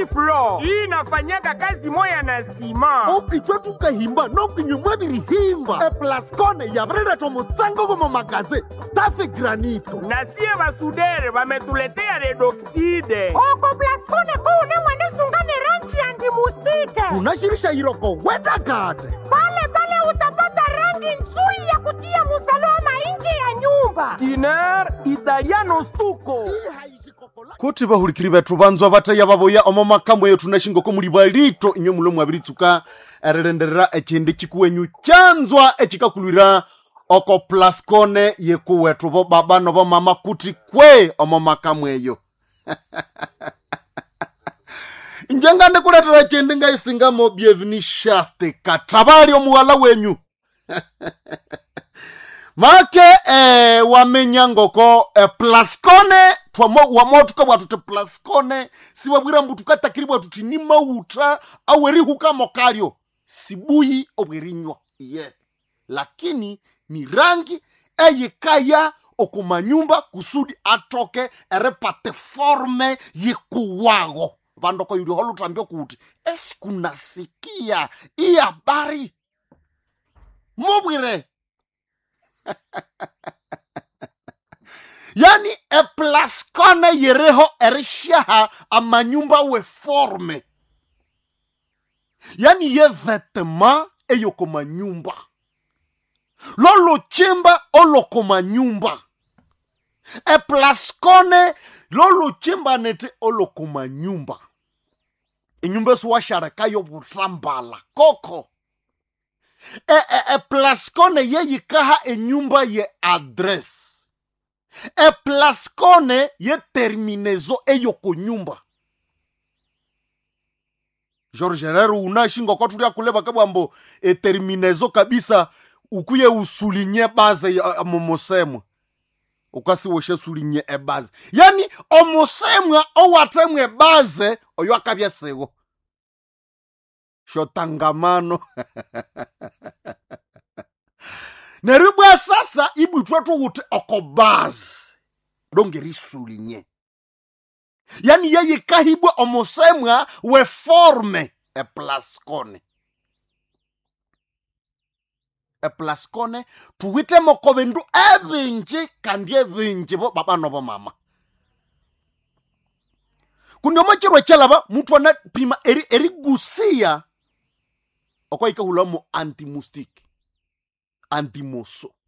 flo hii inafanyaka kazi moya na sima okichwa tukahimba nokinyumwa birihimba eplascone yabrera mutsango gomo magaze tafe granito na sie basudere bametuletea redoxide oko plaskone kuune mwenisungane ranji yandimustike tunashirisha iroko wedagade pale pale utapata rangi nzuri ya kutia musalama nje ya nyumba tiner italiano stuko kuti vahulikiri vethu vanzwa vataiya vavoya omo makambo eyo tunashingoko muli valito inywe mulo mwaviritsuka erilenderera echindi chikuwenyu chanzwa echikakulwira oko plascone yekuwethu vo baba novo mama kuti kwe omo makambo eyo njenga ndikuletera chindi ngaisingamo bienveni shaste katavali omuwala wenyu make eh, wamenya ngoko eh, plascone twamo wamotuka bwatu ti plascone siwabwira mbu tukatakiri bwatu ti ni mauta awerihuka kalyo sibuyi obwerinywa ye lakini ni rangi eyikaya okumanyumba kusudi atoke eripate forme yikuwago vandoko yuli holutambia kuti esikunasikia iyi habari mubwire yani eplaskone yereho erishaha amanyumba weforme yani ye vetema eyoko manyumba lolochimba oloko manyumba eplaskone lolochimba nete oloko manyumba inyumba esiwasharekayo butambala koko e, e, e plaskone yeyikaha enyumba ye adresse e plaskone ye terminezo eyoko nyumba george herero unashinga kwa tulia kuleva kabwambo e terminezo kabisa ukuye usulinye baze ya- ya momosemwa ukasiwoshe sulinye ebaze yani omosemwa owatemwa ebaze oyo akabya siwo shotangamano neryo bwa sasa ibwithwe thuwuthi okobazi longeriisulinye yani yeyikahibwa omusemwa weforme eplascone eplascone thuwithemoko bindu ebinji kandi ebinji bo baba nobo mama kundi omokirwa ekyalaba muthu anapima eri- erigusiya okwayikahulamo antimustic antimoso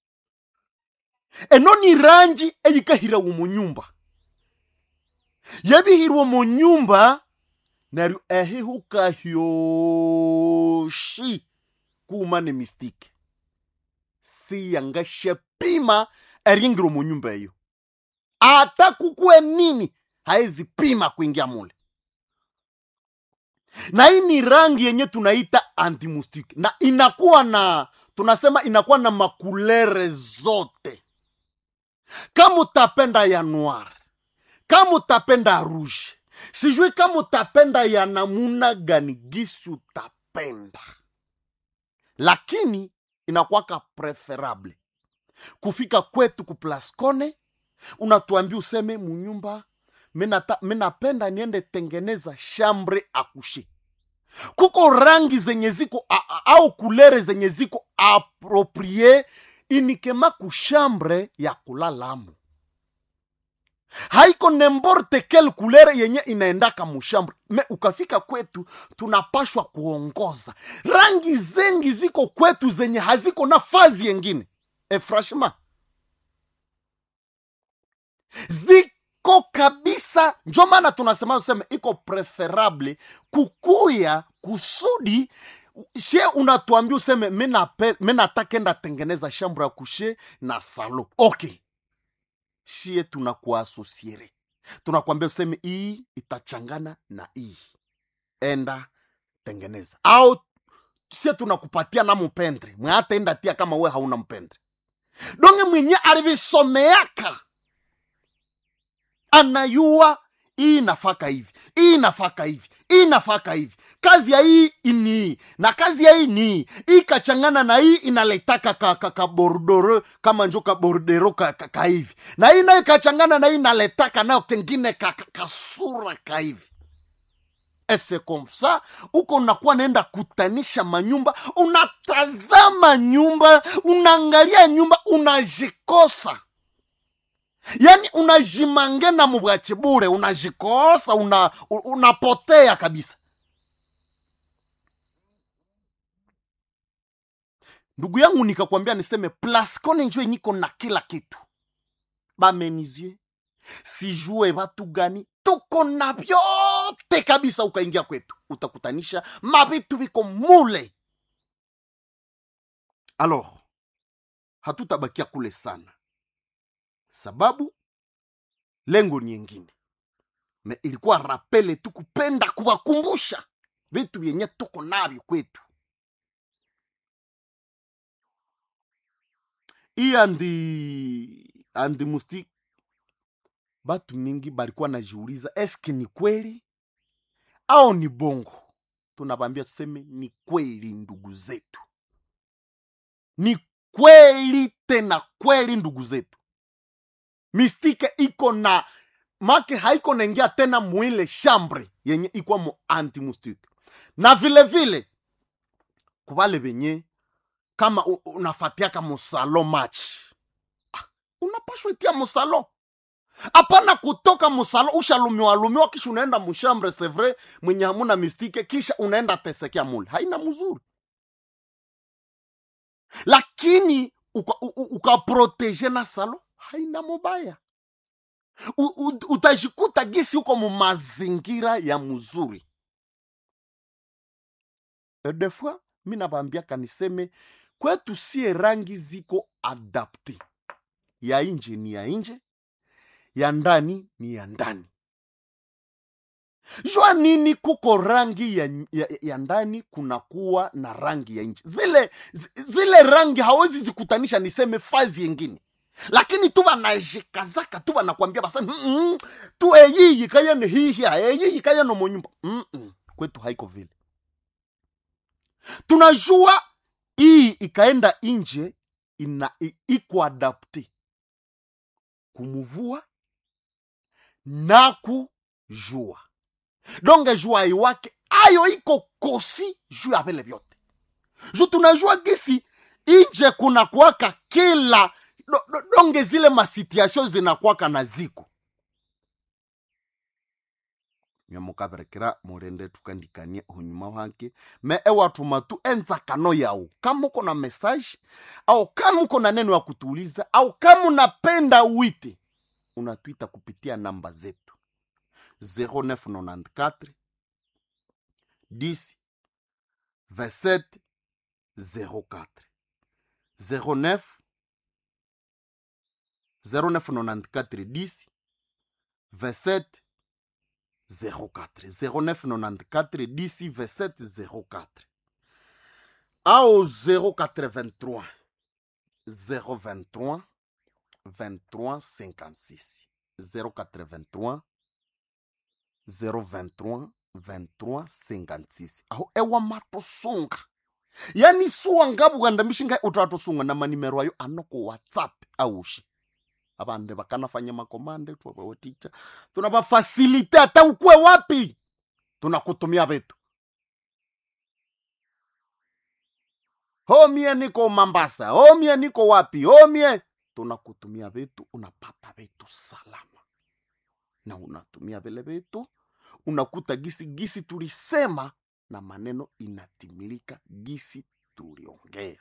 eno ni rangi eyikahirawo mu nyumba yebihirwe mu nyumba neryo ehihuka hyoshi kuuma ne mistike siyangasyapima eringiro mu nyumba eyo ata kukue nini haezi pima kuingia mule na hii ni rangi yenye tunaita antimustic na inakuwa na tunasema inakuwa na makulere zote kama utapenda ya noir kama utapenda rouge sijui kama utapenda ya namuna gani gisi utapenda lakini inakuwaka preferable kufika kwetu kuplascone unatuambia useme munyumba minata- minapenda niende tengeneza shambre akushe kuko rangi zenye ziko a- a- au kulere zenye ziko aproprie inikema kushambre ya kulalamo haiko nemborte kel kulere yenye inaendaka mushambre me ukafika kwetu tunapashwa kuongoza rangi zengi ziko kwetu zenye haziko nafazi yengine e franchement ziko kabisa njo maana tunasema useme iko preferable kukuya kusudi she unatuambia useme minatakenda tengeneza shambro ya kushe na salo okay shie tunakuasosiere tunakwambia useme hii itachangana na hii enda tengeneza au sie tunakupatia na mpendre mwe hata enda tia kama we hauna mpendre donge mwenye alivisomeaka anayua hii nafaka hivi hii nafaka hivi hii nafaka hivi kazi ya hii ni hii na kazi ya hii ni hii hii kachangana na hii inaletaka ka, ka, ka bordoro kama njo ka bordero ka, ka, ka hivi na hii nayo kachangana na hii inaletaka nayo kengine ka, ka, kasura ka hivi ese komsa uko unakuwa naenda kutanisha manyumba unatazama nyumba unaangalia nyumba unajikosa yaani unajimangena mubwachi bure unajikosa una, u- unapotea kabisa ndugu yangu nikakwambia niseme plaskone njo niko na kila kitu bamenizie sijue watu gani tuko na vyote kabisa ukaingia kwetu utakutanisha mavitu viko mule alors hatutabakia kule sana sababu lengo ni yengine me ilikuwa rapele tu kupenda kuwakumbusha vitu vyenye tuko navyo kwetu hii andi andi musti batu mingi balikuwa najiuliza eske ni kweli au ni bongo tunabambia tuseme ni kweli ndugu zetu ni kweli tena kweli ndugu zetu mistike iko na make haiko naingia tena mwile shambre yenye ikwa mu antimustike na vile vile kubale benye kama u- unafatiaka musalo match ah, unapashwa itia musalo hapana kutoka musalo ushalumiwalumiwa kisha unaenda mushambre sevre mwenye hamuna mistike kisha unaenda tesekea mule haina mzuri lakini ukaproteje uka ukaprotege na salo haina mubaya U, u, utajikuta gisi uko mu mazingira ya mzuri E des fois mi nabambiaka niseme kwetu sie rangi ziko adapte ya nje ni ya nje ya ndani ni ya ndani jua nini kuko rangi ya, ya, ya ndani kunakuwa na rangi ya nje zile zi- zile rangi hawezi zikutanisha niseme fazi yengine lakini tu banajikazaka tu banakwambia basa mm -mm, tu eyiyi kayene hihia eyiyi kayene monyumba mm -mm. kwetu haiko vile tunajua hii ikaenda nje ina i- iko adapte kumuvua na kujua donge jua iwake ayo iko kosi juu ya vile vyote ju tunajua gisi inje kuna kuwaka kila do, do, donge zile masituation zinakwaka na ziko nyamukaberekera murende tukandikanie hunyuma wake me ewatuma tu enzakano yao kama uko na message au kama uko na neno ya kutuuliza au kama unapenda wite unatwita kupitia namba zetu 0994 10 27 04 09 0994 10 27 04 0994 10 27 04 au 083 023 23 56 083 023 23 56 aho ewa matosunga yani suwa ngabuganda mishinga utatosunga na manimero ayo anoko whatsapp aushi abande bakanafanya makomande twabawoticha tunabafasilite hata ukwe wapi tunakutumia vitu homie niko mambasa homie niko wapi homie tunakutumia vitu unapata vitu salama na unatumia vile vitu unakuta gisi gisi tulisema na maneno inatimilika gisi tuliongea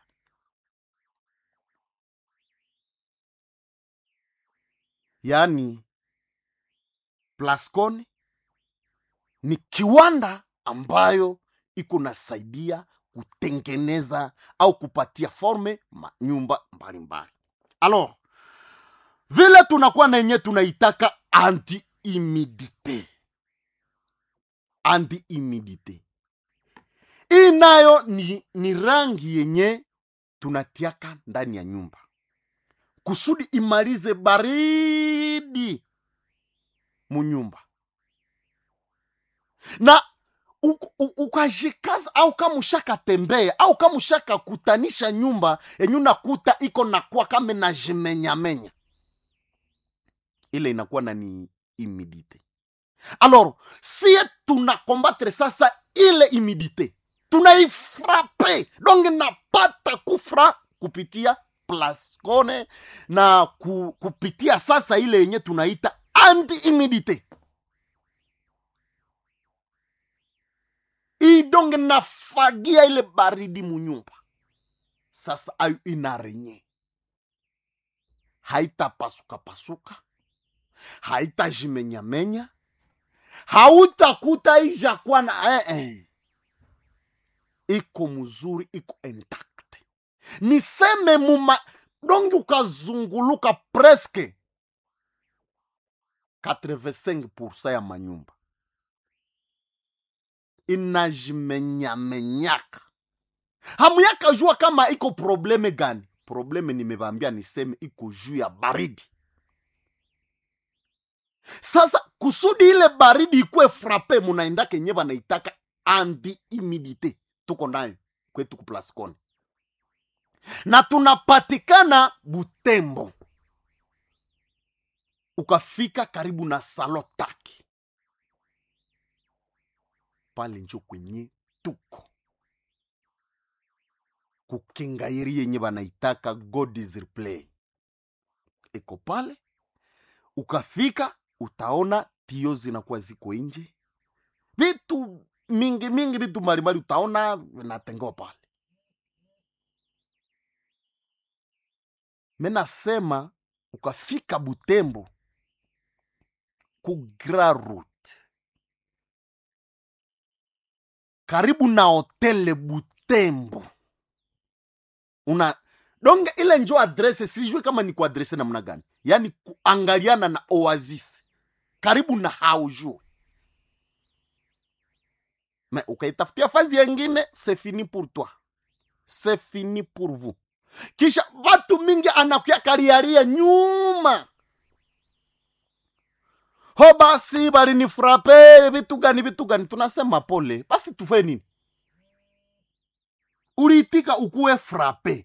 yaani plascon ni kiwanda ambayo iko nasaidia kutengeneza au kupatia forme manyumba mbalimbali alors vile tunakuwa na yenye tunaitaka anti humidite anti humidite hii nayo ni, ni rangi yenye tunatiaka ndani ya nyumba kusudi imalize baridi munyumba na u- u- ukajikaza au kama ushakatembea au kama ushakakutanisha nyumba yenye unakuta iko nakuwa kama najimenyamenya ile inakuwa na ni imidite alors sie tuna combattre sasa ile humidité tunaifrape donc napata kufra kupitia plascone na ku, kupitia sasa ile yenye tunaita anti humidité idonge nafagia ile baridi munyumba sasa ayo inarenye haitapasuka-pasuka haitajimenyamenya hautakuta ijakuwa na eh, eh. iko mzuri iko intact niseme muma dongi ukazunguluka preske 85 ya manyumba inajimenyamenyaka hamuyaka jua kama iko probleme gani probleme nimevambia niseme iko juu ya baridi sasa kusudi ile baridi ikuwe frape munaenda kenye banaitaka anti humidite tuko nayo kwetu kuplascone na tunapatikana butembo ukafika karibu na salotaki pale njo kwenye tuko kukingairi yenye banaitaka god is replay iko pale ukafika utaona tio zinakuwa ziko nje vitu mingi mingi vitu mbalimbali utaona vinatengewa pale menasema ukafika butembo ku Grand route karibu na hotele butembo una donge ile njo adrese sijui kama ni kuadrese namna gani yaani kuangaliana na oasis karibu na haujue me ukaitafutia fazi yengine c'est fini pour toi c'est fini pour vous kisha watu mingi anakuya kariaria nyuma ho basi balinifrape vitu gani vitu gani tunasema pole basi tufe nini uliitika ukuwe frape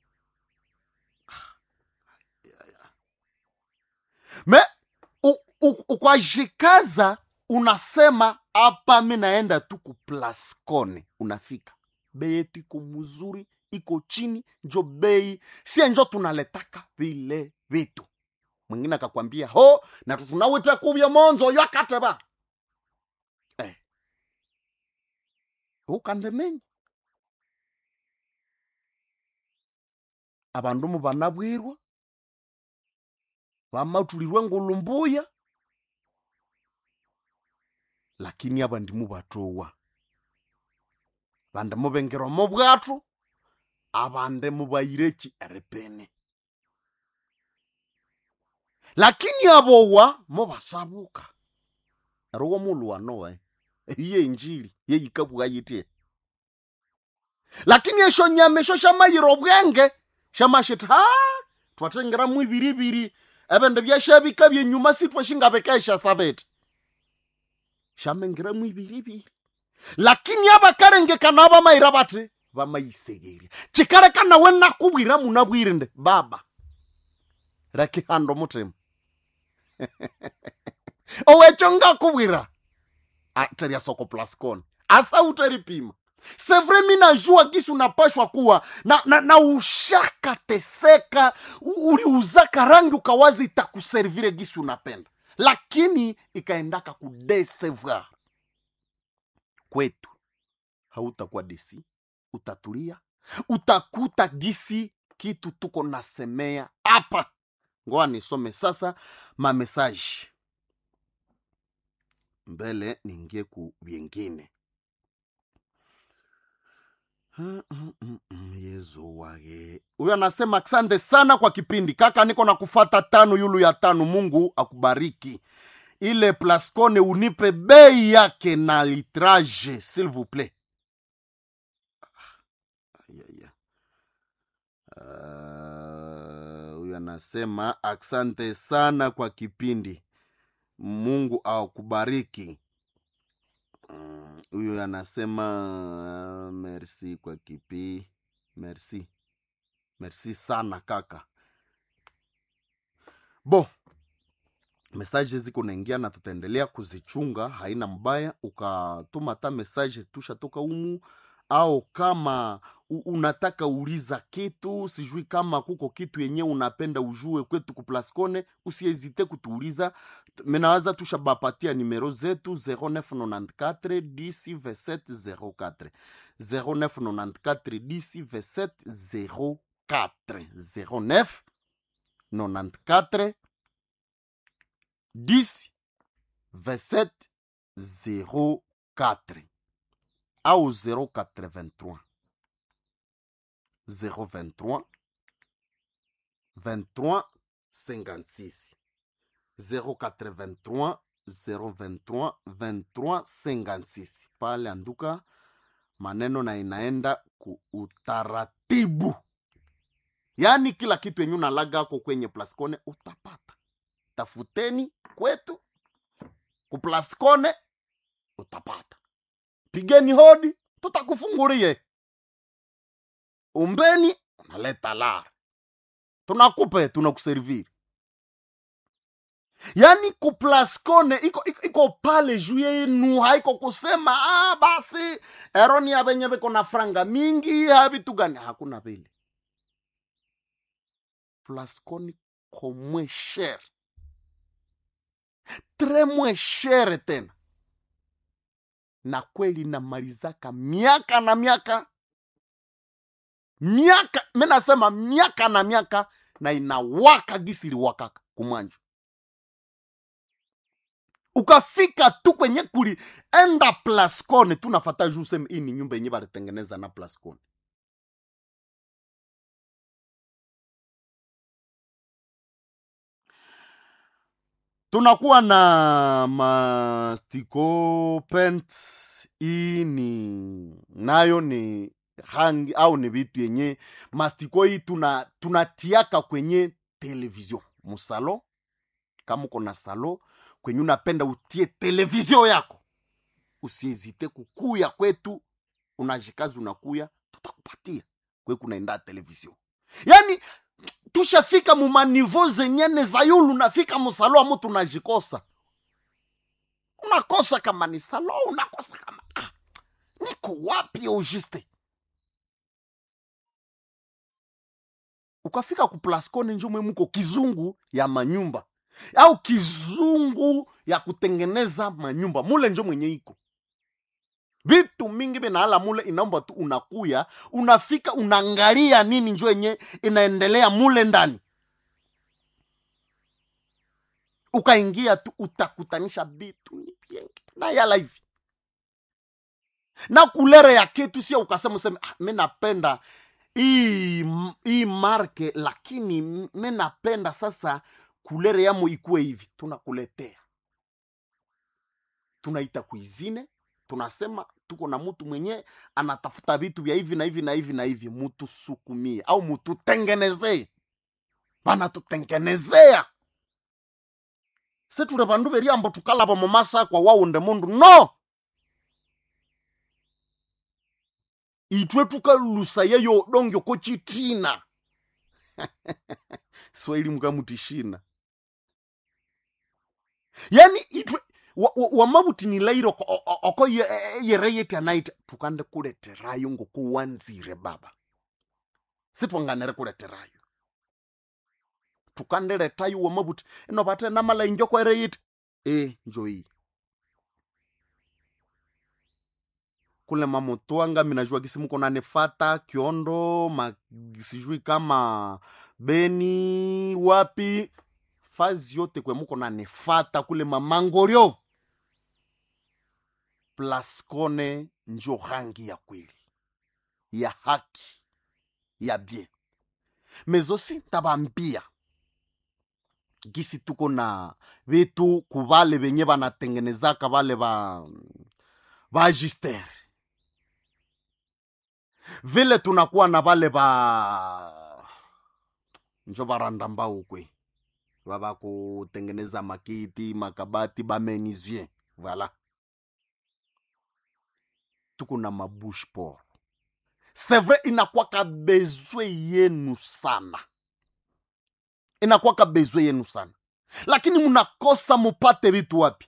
me u- u- ukwajikaza unasema hapa mi naenda tu kuplascone unafika bei yetu iko mzuri iko chini njo bei sie njo tunaletaka vile vitu mwingine akakwambia ho na tunawita kuvya monzo yo akateba eh. ukandemenya abandu mu banabwirwa bamatulirwe ngulumbuya lakini abandi mubatowa bande mubengerwa mu bwatu abande mubayireki erepene lakini abowa mubasabuka erowo muluwanowe iye injili yeyikabwa yitie lakini esho nyama esho shamayira obwenge shamashita ha twatengeramu ibiribiri ebindu byashabika byenyuma sitwashingabekesha sabete shamengeramu ibiribiri lakini abakarengekana abamayira bati bamayisegeria kikareka nawe nakubwira munabwire nde baba rekihanda omutima owekyo ngakubwira teria soko plascon asa uteripima sevre mi najua gisi unapashwa kuwa na, na, na ushaka teseka u- uliuzaka rangi ukawazi itakuservire gisi unapenda lakini ikaendaka kudesevoir kwetu hautakuwa desi utatulia utakuta gisi kitu tuko nasemea hapa ngoa nisome sasa mamesaji mbele niingie ku vyengine Mm, mm, mm, mm, yezu wage huyo anasema asante sana kwa kipindi kaka niko na kufata tano yulu ya tano mungu akubariki ile plascone unipe bei yake na litrage s'il vous plaît Aya, aya. Ah, huyu anasema asante sana kwa kipindi mungu akubariki Mm, huyu anasema ah, merci kwa kipi merci merci sana kaka bo mesaje ziko naingia na tutaendelea kuzichunga haina mbaya ukatuma ta mesaje tushatoka umu au kama u- unataka uliza kitu sijui kama kuko kitu yenye unapenda ujue kwetu kuplascone usiezite kutuuliza menawaza tushabapatia nimero zetu 0994 10 27 04 0994 10 27 04 09 94 10 27 04 au 083 023 23 56 083 023 23 56 pale anduka maneno na inaenda ku utaratibu yaani kila kitu yenye unalaga ako kwenye plascone utapata tafuteni kwetu kuplascone utapata pigeni hodi tutakufungulie umbeni unaleta lara tunakupe tunakuserviri yaani kuplascone iko, iko, iko pale juu yenu haiko kusema ah, basi eroni avenye viko na franga mingi havitu gani hakuna vile plascone komwe shere tre mwe shere tena na kweli namalizaka miaka na miaka miaka mi nasema miaka na miaka na inawaka gisi iliwakaka kumwanju ukafika tu kwenye kuli enda plascone tunafata juu seme hii ni nyumba yenye balitengeneza na plascone tunakuwa na mastiko pent hii ni nayo ni rangi au ni vitu yenye mastiko hii tuna tunatiaka kwenye television musalo kama uko na salo kwenye unapenda utie televizio yako usiezite kukuya kwetu unajikazi unakuya tutakupatia kwe kunaenda televizio yani tushafika mumanivo zenyene za yulu unafika musalo amu tunajikosa unakosa kama ni salo unakosa kama ah, niko wapi auguste ukafika kuplascone njomwe muko kizungu ya manyumba au kizungu ya kutengeneza manyumba mule njo mwenye iko vitu mingi vinaala mule inaomba tu unakuya unafika unaangalia nini njo yenye inaendelea mule ndani ukaingia tu utakutanisha vitu ni vingi na yala hivi na kulere ya ketu sio ukasema useme ah, mi napenda hii hii marke lakini mi napenda sasa kulere yamo ikuwe hivi tunakuletea tunaita kuizine tunasema tuko na mtu mwenye anatafuta vitu vya hivi na hivi na hivi na hivi mutusukumie au mututengenezee banatutengenezea seture vandu veriambo tukalava mumasa kwa waunde mundu no itwe tukalusa yeyo dongyo ko chitina swahili mukamutishina yani itwe wamavutinilaire oko, oko yere yeti anaita tukande kuleterayo ngokuwanzire baba sitwanganere kuleterayo tukandeletayo wamavuti ino vate namala injoko ere yeti e njoi kule mamotwanga minajua kisi muko nanefata kiondo ma, sijui kama beni wapi fazi yote kwe muko nanefata kule mamangoryo plascone njo rangi ya kweli ya haki ya bien mezosi ntabambia gisi tuko na vitu kuvale venye vanatengenezaka vale va vagistere vile tunakuwa na vale va njo varanda mbao kwe vava kutengeneza makiti makabati bamenisien voilà tuko na mabush por c'est vrai inakwaka bezwe yenu sana inakwaka bezwe yenu sana lakini mnakosa mupate vitu wapi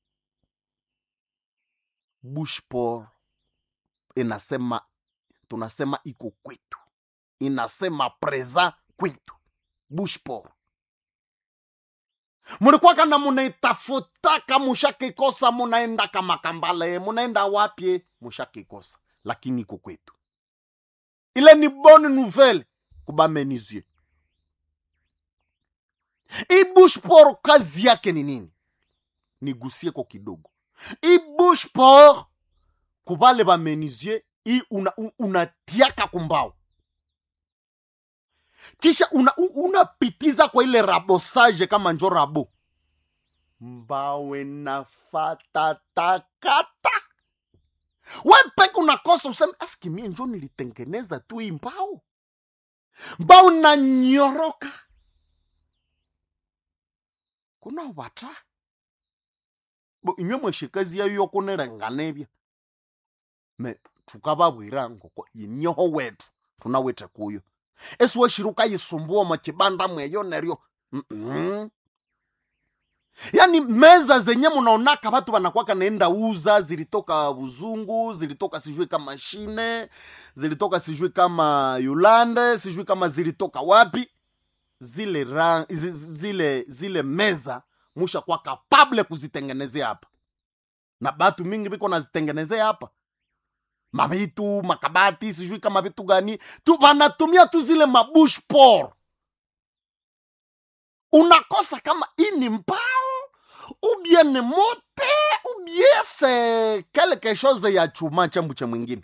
bushpor inasema tunasema iko kwetu inasema preza kwetu bushpor mulikuwaka na munaitafutaka mushakikosa munaendaka makambale munaenda wapye mushakikosa lakini iko kwetu ile ni bonne nouvelle kubamenizie hii bushpor kazi yake ni nini nigusie ko kidogo hii bushpor kubale bamenizie hii una, u- unatiaka kumbao kisha unapitiza una unapitiza kwa ile rabosage kama njo rabo mbawe nafatatakata wepeke unakosa useme aski mie njo nilitengeneza tu hii mbao mbao nanyoroka kuna wata bo inywe mweshikazi yayo yokunerenganebya me tukababwira ngoko inyoho wetu tunawete kuyo esiweshiruka yisumbua mwachibanda mweyo neryo Mm-mm. yaani meza zenye munaonaka watu wanakwaka naenda uza zilitoka buzungu zilitoka sijui kama shine zilitoka sijui kama yulande sijui kama zilitoka wapi zile ra, zi- zi- zile zile meza musha kwa kapable kuzitengenezea hapa na batu mingi biko nazitengenezea hapa mavitu makabati sijui kama vitu gani tu wanatumia tu zile mabush por unakosa kama hii ni mbao ubie ni mote ubie se quelque chose ya chuma chambu cha mwingine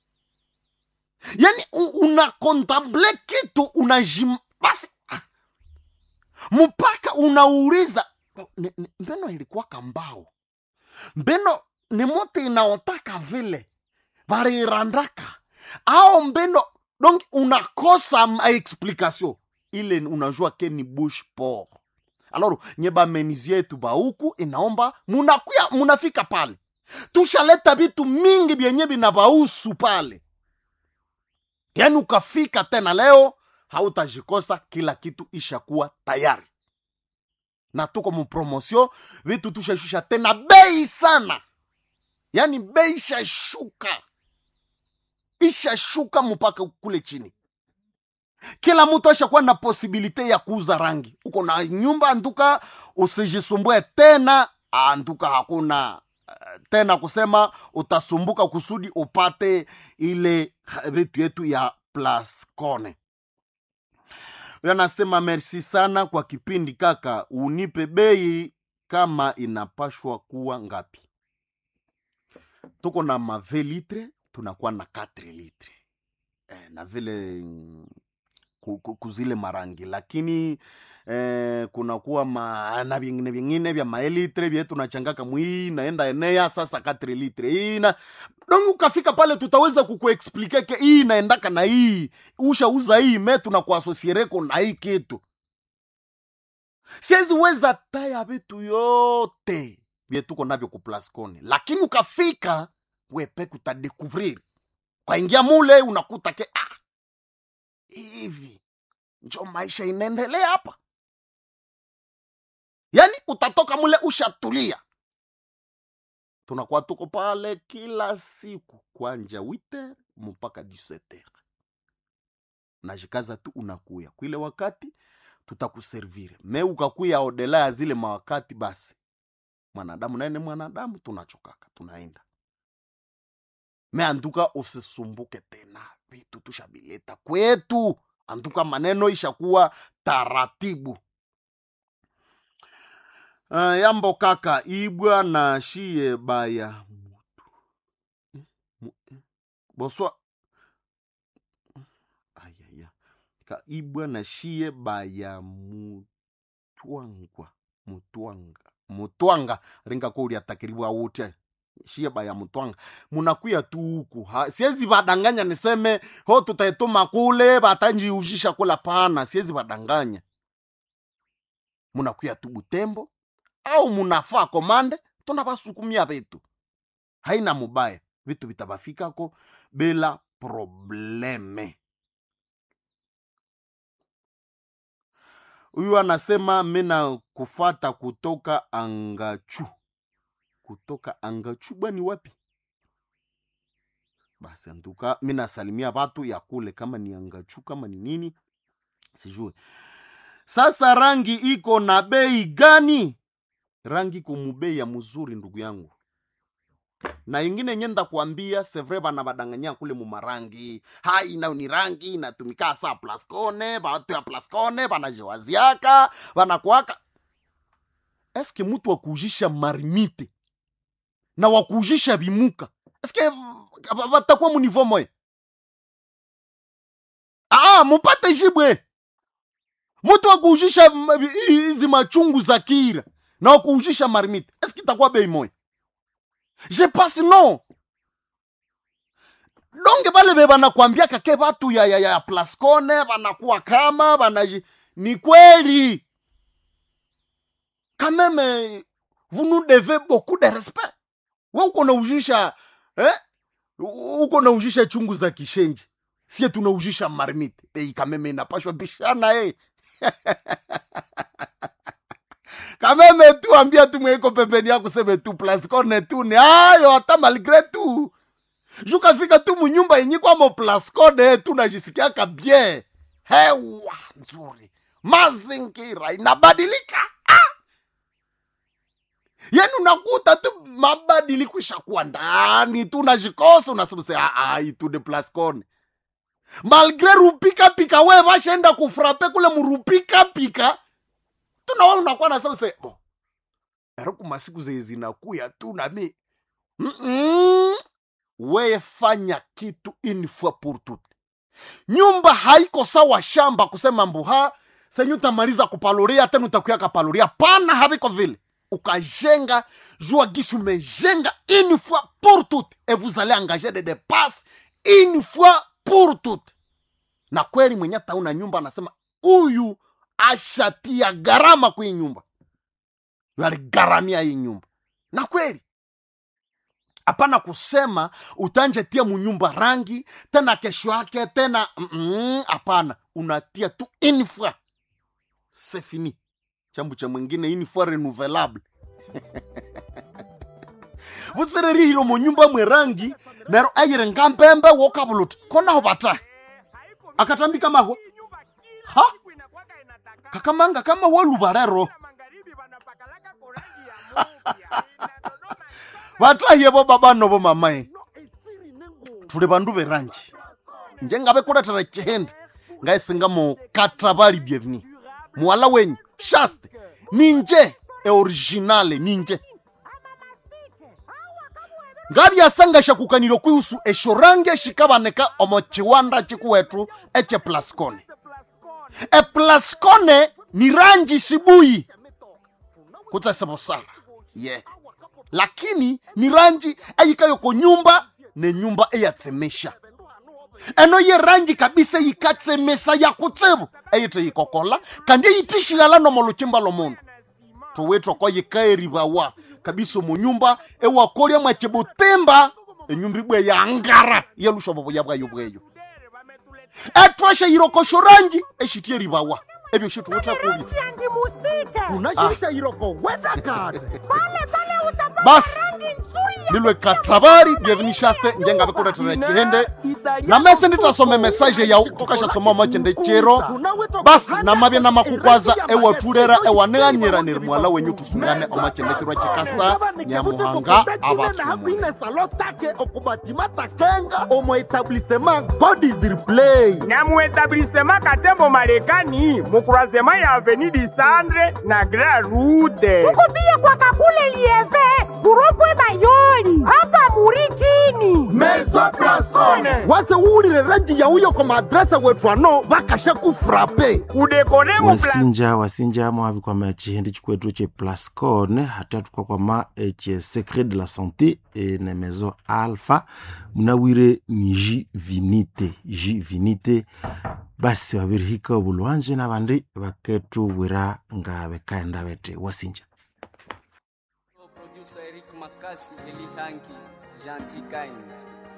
yani u- unakontemple kitu unajim basi ah, mpaka unauliza "Ni- ni- mbeno ilikuwa kambao mbeno ni mote inaotaka vile varirandaka ao mbeno donc unakosa ma explication ile unajua ke ni bush por alors nye bamenizie yetu bauku inaomba munakuya munafika pale tushaleta vitu mingi vyenye vinabausu pale yaani ukafika tena leo hautajikosa kila kitu ishakuwa tayari na tuko mupromosio vitu tushashusha tena bei sana yaani bei ishashuka ishashuka mpaka kule chini kila mtu ashakuwa na posibilite ya kuuza rangi uko na nyumba anduka usijisumbue tena anduka hakuna eh, tena kusema utasumbuka kusudi upate ile ha- vitu yetu ya plascone huyo anasema merci sana kwa kipindi kaka unipe bei kama inapashwa kuwa ngapi tuko na mave litre tunakuwa na 4 litre eh, na vile mm, ku- ku- kuzile marangi lakini eh, kunakuwa ma, na vingine vingine vya maelitre vye tunachangaka mwii naenda enea sasa 4 litre hii na donc ukafika pale tutaweza kukuexplike ke hii inaendaka na hii ushauza hii me tunakuasosiereko na hii kitu siwezi weza taya vitu yote vye tuko navyo kuplascone lakini ukafika wepeke utadekuvrir kwaingia mule unakuta ke ah, hivi njo maisha inaendelea hapa yaani utatoka mule ushatulia tunakuwa tuko pale kila siku kwanja witer mpaka 17 najikaza tu unakuya kwile wakati tutakuservire me ukakuya odela ya zile mawakati basi mwanadamu naye ni mwanadamu tunachokaka tunaenda me anduka usisumbuke tena vitu tushabileta kwetu anduka maneno ishakuwa taratibu uh, yambo kaka ibwa na shie baya mutu Eh, mu- eh, boswa ayaya ka ibwa na shie baya mutwangwa mutwanga mutwanga ringa ko uliatakiriwa wote shie baya mutwanga munakuya tu huku Ha- siwezi vadanganya niseme ho tutaituma kule vatanjiuzhisha kula pana siwezi vadanganya munakuya tu butembo au munafaa komande tunavasukumia vitu haina mubaya vitu vitavafikako bila probleme huyu anasema mina kufata kutoka angachu kutoka angachu bwani wapi basi antuka mi nasalimia watu ya kule kama ni angachu kama ni nini sijue sasa rangi iko na bei gani rangi iko mubei ya mzuri ndugu yangu na ingine nyenda kuambia sevre bana badanganya kule mumarangi hai nayo ni rangi inatumika saa plascone batu ya plascone banajewaziaka banakwaka eske mutu wakuujisha marimite na wakuujisha bimuka eske batakuwa munivo moya aa mupate jibwe mutu wakuujisha m- hizi machungu za kira na wakuujisha marimite eske itakuwa bei moya je pense non donge bale be banakwambiaka ke batu ya, ya, ya plascone banakuwa kama banaji ni kweli quand même vous nous devez beaucoup de respect we uko naujisha eh? uko naujisha chungu za kishenji sie tunaujisha marmite ei kameme inapashwa bishana eh. kameme tu ambia tu mweiko pembeni yako seme tu plascone tu ni ayo hata malgre tu jukafika tu munyumba yenye kwamo plascone tu najisikiaka bien hewa nzuri mazingira inabadilika yani unakuta tu mabadiliko ishakuwa ndani tu najikosa unasema se ai tu de plascone malgre rupikapika we vashaenda kufrape kule murupikapika tunawa unakuwa nasema se bo ero kumasiku zenye zinakuya tu nami Mm-mm. weye fanya kitu une fois pour toute nyumba haiko sawa shamba kusema mbuha senye utamaliza kupaloria tena utakuya kapaloria pana haviko vile ukajenga jua gisi umejenga une fois pour toute et vous allez engager des dépenses une fois pour toute na kweli mwenye tauna nyumba anasema huyu ashatia gharama kwa hii nyumba Yu aligharamia hii nyumba na kweli hapana kusema utanjetia munyumba rangi tena kesho yake tena mm, hapana unatia tu une fois c'est fini chambu cha mwingine une fois renouvelable vusererihilo munyumba mwe rangi nero ayire ngambembe wokavuluta konaho bata akatambika mahwa ha kakamanga kama wolubarero vatahiyevo babanovo mamae tuli vandu veranji njengave kuletera chihende ngaisingamo katravali bienveni muwala wenyu shaste ninje eoriginale ninje ngavyasangasha kukanilo kwihusu eshorange shikavaneka omo chiwanda chikuwetu eche plascone eplascone ni rangi sibuyi kutsesevosara ye yeah. lakini ni rangi eyikayo ko nyumba ne nyumba eyatsemesha eno ye rangi kabisa yikatsemesa yakutsevu eyite yikokola kandi eyitishighala nomo luchimba lomundu towetwa kwa yikaerivawa kabisa omu nyumba ewakolya mwachibutimba enyumba ibwe yangara yelushovovoya bwayo bweyo etwasha yirokosho rangi eshitye erivawa ebyo shituwutha kubi Rangi mustike. tunashirisha iroko wedakade Pale pale utapata basi rangi nzuri ya lilwe katravari bienveni shaste njengave kuletera chihende na mese nditasome mesaje yau tukashasoma machende chero basi namavye na makukwaza ewatulera ewaneganyira neri mwala wenyu tusungane omachende chirwa chikasa nyamuhanga avatsumu hakwine salo take okubatima takenga omo etablissement god is replay na muetablissema katembo marekani mukurasema ya aveni disandre na grand route tukupia kwa kakule lieve kurokwe bayoli hapa murikini meso plascone wase uwulile ranji yauyo koma adresa wetu ano vakasha kufrape kudekore mu pla- wasinja wasinja mwavikwama chihindi chikwetu che plascone hata tukakwama eche secret de la santé e ne maison alpha munawire ni ji vinite ji vinite basi waviri obulwanje nabandi baketubwira nga bekaenda bete wasinja Producer Eric Makasi, Eli Hangi, Gentil Kind.